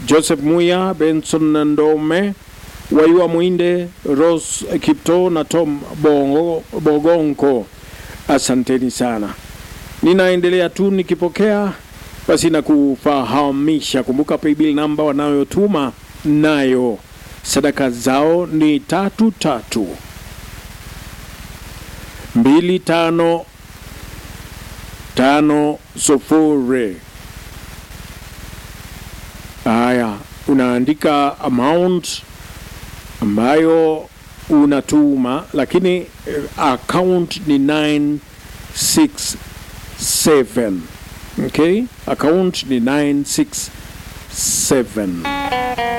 Joseph Muya, Benson Ndome, Waiwa Mwinde, Rose Kipto na Tom Bongo, Bogonko. Asanteni sana. Ninaendelea tu nikipokea basi na kufahamisha. Kumbuka paybill namba wanayotuma nayo sadaka zao ni tatu tatu mbili tano tano sufuri. Haya, unaandika amount ambayo unatuma, lakini eh, account ni 967 okay, account ni 967